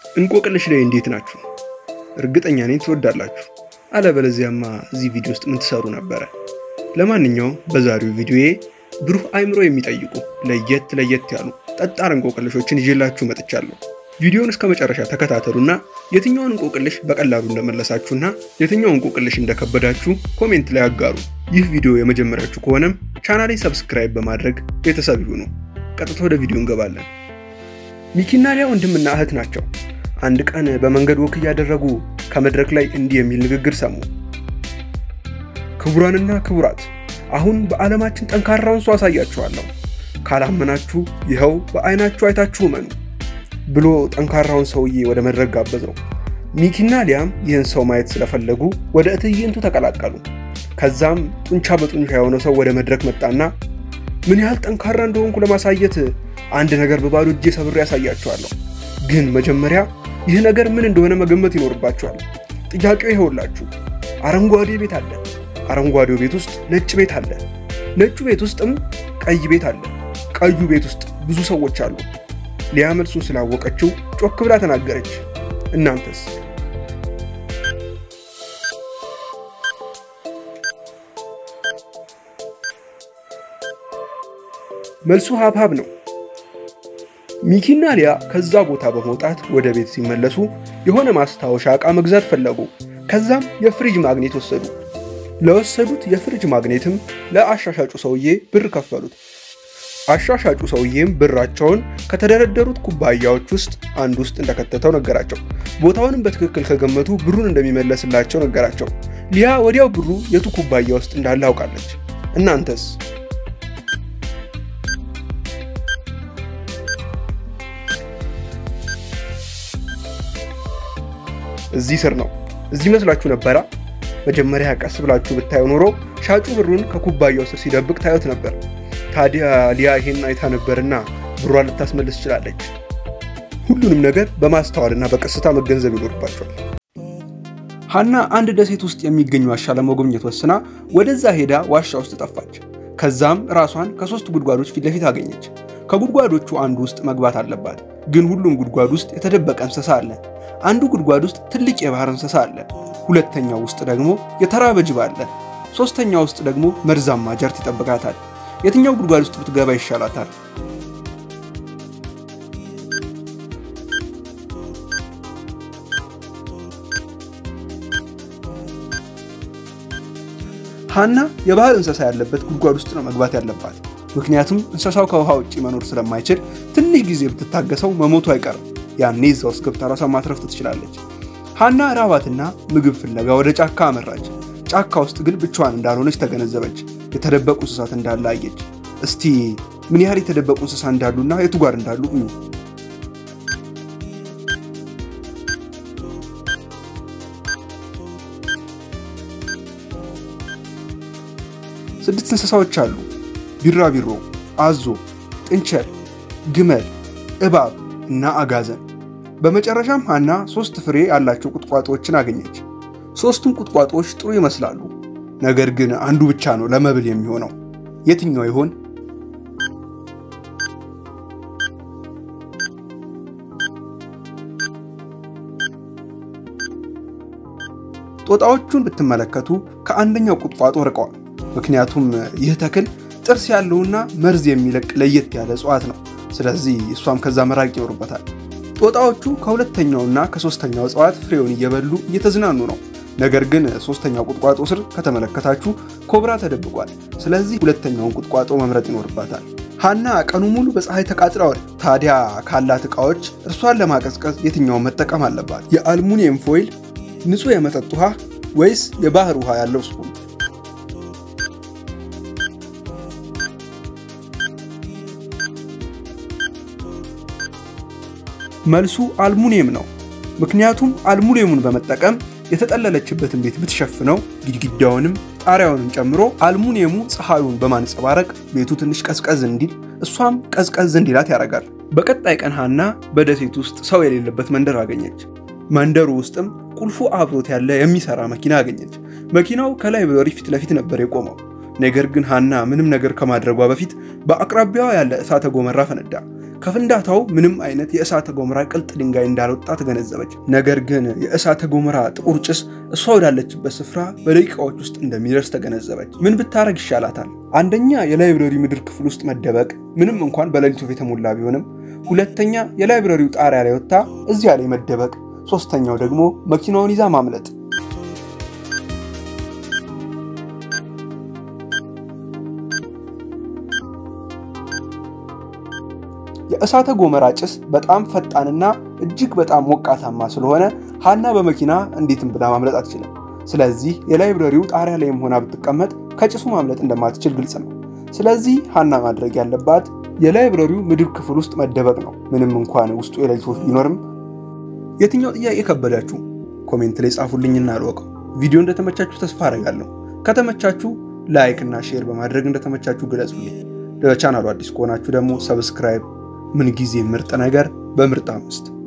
እንቆቅልሽ ላይ እንዴት ናችሁ? እርግጠኛ ነኝ ትወዳላችሁ። አለበለዚያማ እዚህ ቪዲዮ ውስጥ ምን ትሰሩ ነበረ? ለማንኛውም በዛሬው ቪዲዮዬ ብሩህ አይምሮ የሚጠይቁ ለየት ለየት ያሉ ጠጣር እንቆቅልሾችን ይዤላችሁ መጥቻለሁ። ቪዲዮውን እስከ መጨረሻ ተከታተሉና የትኛውን እንቆቅልሽ በቀላሉ እንደመለሳችሁና የትኛውን እንቆቅልሽ እንደከበዳችሁ ኮሜንት ላይ አጋሩ። ይህ ቪዲዮ የመጀመሪያችሁ ከሆነም ቻናሌ ሰብስክራይብ በማድረግ ቤተሰብ ይሁኑ። ቀጥታ ወደ ቪዲዮ እንገባለን። ሚኪና ሊያ ወንድምና እህት ናቸው። አንድ ቀን በመንገድ ወክ እያደረጉ ከመድረክ ላይ እንዲህ የሚል ንግግር ሰሙ። ክቡራንና ክቡራት፣ አሁን በዓለማችን ጠንካራውን ሰው አሳያችኋለሁ። ካላመናችሁ ይኸው በአይናችሁ አይታችሁ እመኑ ብሎ ጠንካራውን ሰውዬ ወደ መድረክ ጋበዘው። ሚኪና ሊያም ይህን ሰው ማየት ስለፈለጉ ወደ ትዕይንቱ ተቀላቀሉ። ከዛም ጡንቻ በጡንቻ የሆነ ሰው ወደ መድረክ መጣና ምን ያህል ጠንካራ እንደሆንኩ ለማሳየት አንድ ነገር በባዶ እጄ ሰብሬ ያሳያችኋለሁ። ግን መጀመሪያ ይህ ነገር ምን እንደሆነ መገመት ይኖርባችኋል። ጥያቄው ይኸውላችሁ፣ አረንጓዴ ቤት አለ። አረንጓዴው ቤት ውስጥ ነጭ ቤት አለ። ነጩ ቤት ውስጥም ቀይ ቤት አለ። ቀዩ ቤት ውስጥ ብዙ ሰዎች አሉ። ሊያ መልሱን ስላወቀችው ጮክ ብላ ተናገረች። እናንተስ? መልሱ ሀብሀብ ነው። ሚኪና ሊያ ከዛ ቦታ በመውጣት ወደ ቤት ሲመለሱ የሆነ ማስታወሻ ዕቃ መግዛት ፈለጉ። ከዛም የፍሪጅ ማግኔት ወሰዱ። ለወሰዱት የፍሪጅ ማግኔትም ለአሻሻጩ ሰውዬ ብር ከፈሉት። አሻሻጩ ሰውዬም ብራቸውን ከተደረደሩት ኩባያዎች ውስጥ አንድ ውስጥ እንደከተተው ነገራቸው። ቦታውንም በትክክል ከገመቱ ብሩን እንደሚመለስላቸው ነገራቸው። ሊያ ወዲያው ብሩ የቱ ኩባያ ውስጥ እንዳለ አውቃለች። እናንተስ? እዚህ ስር ነው። እዚህ መስላችሁ ነበራ? መጀመሪያ ቀስ ብላችሁ ብታዩ ኖሮ ሻጩ ብሩን ከኩባያው ስር ሲደብቅ ታዩት ነበር። ታዲያ ሊያ ይሄን አይታ ነበርና ብሯን ልታስመልስ ትችላለች። ሁሉንም ነገር በማስተዋልና በቀስታ መገንዘብ ይኖርባቸዋል። ሀና አንድ ደሴት ውስጥ የሚገኝ ዋሻ ለመጎብኘት ወስና ወደዛ ሄዳ ዋሻ ውስጥ ጠፋች። ከዛም ራሷን ከሶስት ጉድጓዶች ፊት ለፊት አገኘች። ከጉድጓዶቹ አንዱ ውስጥ መግባት አለባት። ግን ሁሉም ጉድጓድ ውስጥ የተደበቀ እንስሳ አለ። አንዱ ጉድጓድ ውስጥ ትልቅ የባህር እንስሳ አለ። ሁለተኛው ውስጥ ደግሞ የተራበ ጅብ አለ። ሶስተኛው ውስጥ ደግሞ መርዛማ ጀርት ይጠብቃታል። የትኛው ጉድጓድ ውስጥ ብትገባ ይሻላታል? ሀና የባህር እንስሳ ያለበት ጉድጓድ ውስጥ ነው መግባት ያለባት። ምክንያቱም እንስሳው ከውሃ ውጭ መኖር ስለማይችል ትንሽ ጊዜ ብትታገሰው መሞቱ አይቀርም። ያኔ እዛ ውስጥ ገብታ ራሷን ማትረፍ ትችላለች። ሀና ራባትና ምግብ ፍለጋ ወደ ጫካ አመራች። ጫካ ውስጥ ግን ብቻዋን እንዳልሆነች ተገነዘበች። የተደበቁ እንስሳት እንዳለ አየች። እስቲ ምን ያህል የተደበቁ እንስሳ እንዳሉና የቱ ጋር እንዳሉ እዩ። ስድስት እንስሳዎች አሉ። ቢራቢሮ፣ አዞ፣ ጥንቸል፣ ግመል፣ እባብ እና አጋዘን። በመጨረሻም ሀና ሶስት ፍሬ ያላቸው ቁጥቋጦዎችን አገኘች። ሶስቱም ቁጥቋጦዎች ጥሩ ይመስላሉ። ነገር ግን አንዱ ብቻ ነው ለመብል የሚሆነው። የትኛው ይሆን? ጦጣዎቹን ብትመለከቱ ከአንደኛው ቁጥቋጦ ርቀዋል። ምክንያቱም ይህ ተክል ጥርስ ያለውና መርዝ የሚለቅ ለየት ያለ እጽዋት ነው። ስለዚህ እሷም ከዛ መራቅ ይኖርበታል። ጦጣዎቹ ከሁለተኛውና ከሶስተኛው እጽዋት ፍሬውን እየበሉ እየተዝናኑ ነው። ነገር ግን ሶስተኛው ቁጥቋጦ ስር ከተመለከታችሁ ኮብራ ተደብቋል። ስለዚህ ሁለተኛውን ቁጥቋጦ መምረጥ ይኖርባታል። ሀና ቀኑ ሙሉ በፀሐይ ተቃጥለዋል። ታዲያ ካላት ዕቃዎች እርሷን ለማቀዝቀዝ የትኛውን መጠቀም አለባት? የአልሙኒየም ፎይል፣ ንጹህ የመጠጥ ውሃ ወይስ የባህር ውሃ ያለው ስፑን? መልሱ አልሙኒየም ነው። ምክንያቱም አልሙኒየሙን በመጠቀም የተጠለለችበትን ቤት ብትሸፍነው ግድግዳውንም ጣሪያውንም ጨምሮ አልሙኒየሙ ፀሐዩን በማንጸባረቅ ቤቱ ትንሽ ቀዝቀዝ እንዲል እሷም ቀዝቀዝ እንዲላት ያደርጋል። በቀጣይ ቀን ሀና በደሴት ውስጥ ሰው የሌለበት መንደር አገኘች። መንደሩ ውስጥም ቁልፉ አብሮት ያለ የሚሰራ መኪና አገኘች። መኪናው ከላይብረሪ ፊት ለፊት ነበር የቆመው። ነገር ግን ሀና ምንም ነገር ከማድረጓ በፊት በአቅራቢያዋ ያለ እሳተ ጎመራ ፈነዳ። ከፍንዳታው ምንም አይነት የእሳተ ገሞራ ቅልጥ ድንጋይ እንዳልወጣ ተገነዘበች። ነገር ግን የእሳተ ገሞራ ጥቁር ጭስ እሷ ወዳለችበት ስፍራ በደቂቃዎች ውስጥ እንደሚደርስ ተገነዘበች። ምን ብታረግ ይሻላታል? አንደኛ የላይብረሪ ምድር ክፍል ውስጥ መደበቅ፣ ምንም እንኳን በሌሊቱ የተሞላ ቢሆንም። ሁለተኛ የላይብረሪው ጣሪያ ላይ ወጥታ እዚያ ላይ መደበቅ። ሶስተኛው ደግሞ መኪናውን ይዛ ማምለጥ። የእሳተ ገሞራ ጭስ በጣም ፈጣንና እጅግ በጣም ሞቃታማ ስለሆነ ሃና በመኪና እንዴትም ብላ ማምለጥ አትችልም። ስለዚህ የላይብረሪው ጣሪያ ላይም ሆና ብትቀመጥ ከጭሱ ማምለጥ እንደማትችል ግልጽ ነው። ስለዚህ ሃና ማድረግ ያለባት የላይብረሪው ምድር ክፍል ውስጥ መደበቅ ነው። ምንም እንኳን ውስጡ የሌሊት ወፍ ቢኖርም። የትኛው ጥያቄ ከበዳችሁ? ኮሜንት ላይ ጻፉልኝና አልወቀው። ቪዲዮ እንደተመቻችሁ ተስፋ አደርጋለሁ። ከተመቻችሁ ላይክ እና ሼር በማድረግ እንደተመቻችሁ ግለጹልኝ። ለቻናሉ አዲስ ከሆናችሁ ደግሞ ሰብስክራይብ ምን ጊዜ ምርጥ ነገር በምርጥ አምስት